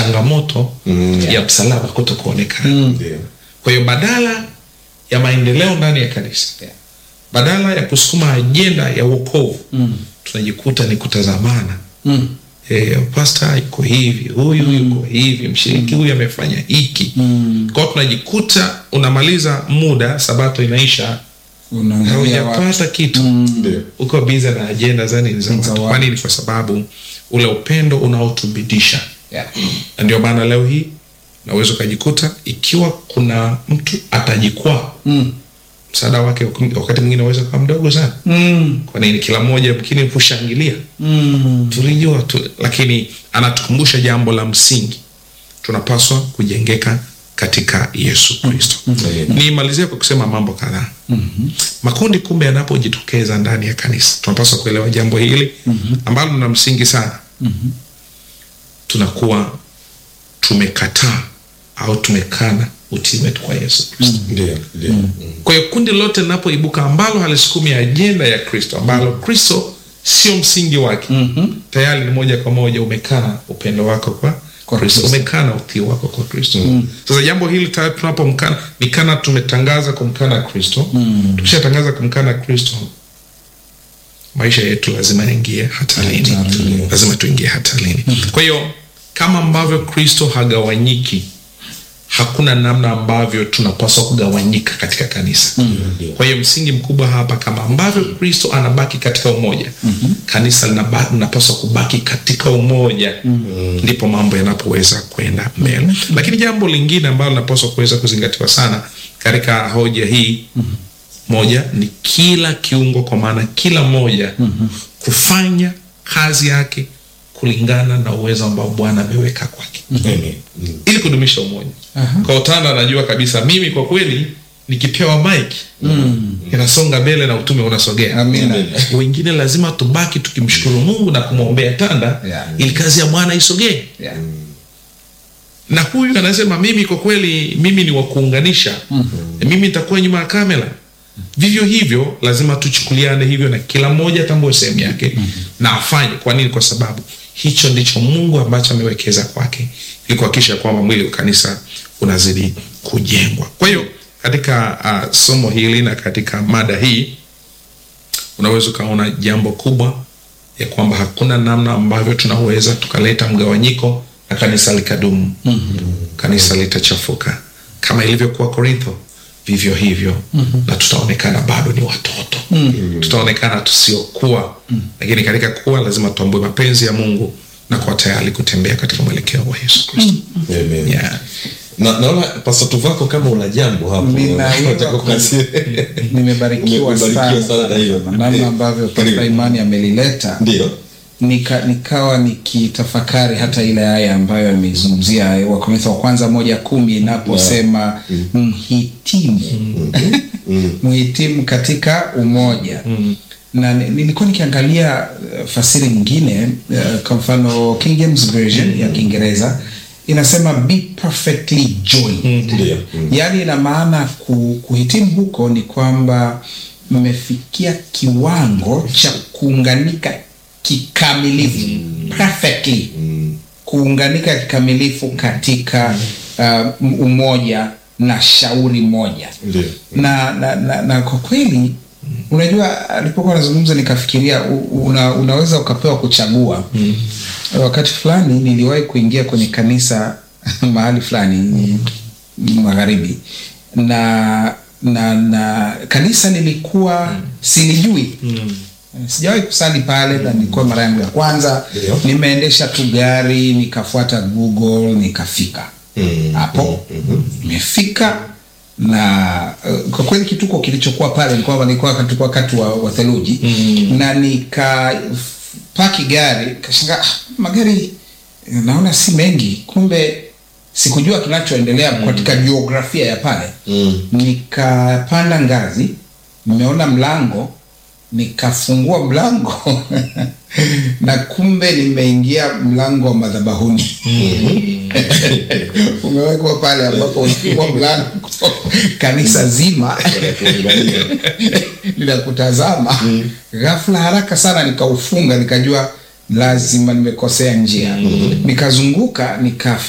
changamoto ya msalaba kuto kuonekana Ndio. kwa hiyo badala ya maendeleo ndani ya kanisa Yeah. badala ya kusukuma ajenda ya uokovu tunajikuta ni kutazamana Mm. e, pasta yuko hivi huyu yuko hivi mshiriki huyu amefanya hiki kwao tunajikuta unamaliza muda sabato inaisha Unaangalia watu. haujapata kitu Ndio. uko biza na ajenda za nini za Za watu watu. kwa nini kwa sababu ule upendo unaotubidisha Yeah. na ndio maana leo hii unaweza ukajikuta ikiwa kuna mtu atajikwaa Mm. msaada wake wakati mwingine unaweza kuwa mdogo sana Mm. kwa nini kila mmoja mkini kushangilia Mm. tulijua tu, lakini anatukumbusha jambo la msingi tunapaswa kujengeka katika yesu kristo nimalizie kwa kusema mambo kadhaa makundi kumbe yanapojitokeza ndani ya kanisa tunapaswa kuelewa jambo hili ambalo lina msingi sana tunakuwa tumekataa au tumekana utii wetu kwa yesu kristo Ndio. Ndio. Mm. kwa hiyo kundi lote linapoibuka ambalo halisukumi ajenda ya kristo ambalo kristo sio msingi wake Mhm. tayari ni moja kwa moja umekana upendo wako kwa Kwa kristo Kristo. umekana utii wako kwa kristo sasa jambo hili tayari tunapomkana ni kana tumetangaza kumkana kristo tukishatangaza kumkana kristo maisha yetu lazima yaingie hatarini Hatarini. lazima tuingie hatarini kwa hiyo kama ambavyo kristo hagawanyiki hakuna namna ambavyo tunapaswa kugawanyika katika kanisa kwa hiyo msingi mkubwa hapa kama ambavyo kristo anabaki katika umoja kanisa linaba- linapaswa kubaki katika umoja ndipo mambo yanapoweza kwenda mbele lakini jambo lingine ambalo linapaswa kuweza kuzingatiwa sana katika hoja hii moja ni kila kiungo kwa maana kila moja kufanya kazi yake kulingana na uwezo ambao bwana ameweka kwake Amen. Mm. ili kudumisha umoja Aha. kwa utanda anajua kabisa mimi kwa kweli nikipewa mike inasonga mbele na utume unasogea Amina. wengine lazima tubaki tukimshukuru mungu na kumwombea tanda Yeah. ili kazi ya bwana isogee Yeah. na huyu anasema mimi kwa kweli mimi ni wa kuunganisha mimi nitakuwa nyuma ya kamera vivyo hivyo lazima tuchukuliane hivyo na kila mmoja atambue sehemu yake na afanye kwa nini kwa sababu hicho ndicho mungu ambacho amewekeza kwake ili kuhakikisha kwamba mwili wa kanisa unazidi kujengwa kwa hiyo katika uh, somo hili na katika mada hii unaweza ukaona jambo kubwa ya kwamba hakuna namna ambavyo tunaweza tukaleta mgawanyiko na kanisa likadumu mm-hmm. kanisa litachafuka kama ilivyokuwa korintho vivyo hivyo mm-hmm. na tutaonekana bado ni watoto mm-hmm. tutaonekana tusiokuwa mm-hmm. lakini katika kuwa lazima tuambue mapenzi ya mungu na kuwa tayari kutembea katika mwelekeo wa yesu kristo Amen. yeah. Na, naona pastor Tuvako kama una jambo hapo. Ninaweza Unataka ku- kukasia. nimebarikiwa Umebarikiwa sana, sana na hiyo. na namna ambavyo Karibu. Pasta Imani amelileta Ndio. nika, nikawa nikitafakari hata ile aya ambayo ameizungumzia Wakorintho wa kwanza moja kumi inaposema mhitimu mhitimu katika umoja na ni- nilikuwa nikiangalia uh, fasiri nyingine uh, kwa mfano King James Version ya Kiingereza inasema be perfectly joined Ndio. Mm. yaani ina maana ku, kuhitimu huko ni kwamba mmefikia kiwango cha kuunganika kikamilifu perfectly kuunganika kikamilifu katika uh, umoja na shauri moja Ndio. na, na, na, na kwa kweli unajua alipokuwa anazungumza nikafikiria u- una, unaweza ukapewa kuchagua mm. wakati fulani niliwahi kuingia kwenye kanisa mahali fulani magharibi na na na kanisa nilikuwa silijui mm. sijawahi kusali pale na nilikuwa mara yangu ya kwanza Ndio. nimeendesha tu gari nikafuata google nikafika Mm. hapo nimefika na uh, kwa kweli kituko kilichokuwa pale ni kwamba nilikuwa tulikuwa wakati wa, wa theluji mm. na nika paki gari kashangaa ah, magari naona si mengi kumbe sikujua kinachoendelea mm. katika jiografia ya pale Mm. nikapanda ngazi nimeona mlango nikafungua mlango na kumbe nimeingia mlango wa madhabahuni umewekwa pale ambapo ulifungua mlango kanisa zima linakutazama ghafla haraka sana nikaufunga nikajua lazima nimekosea njia nikazunguka nika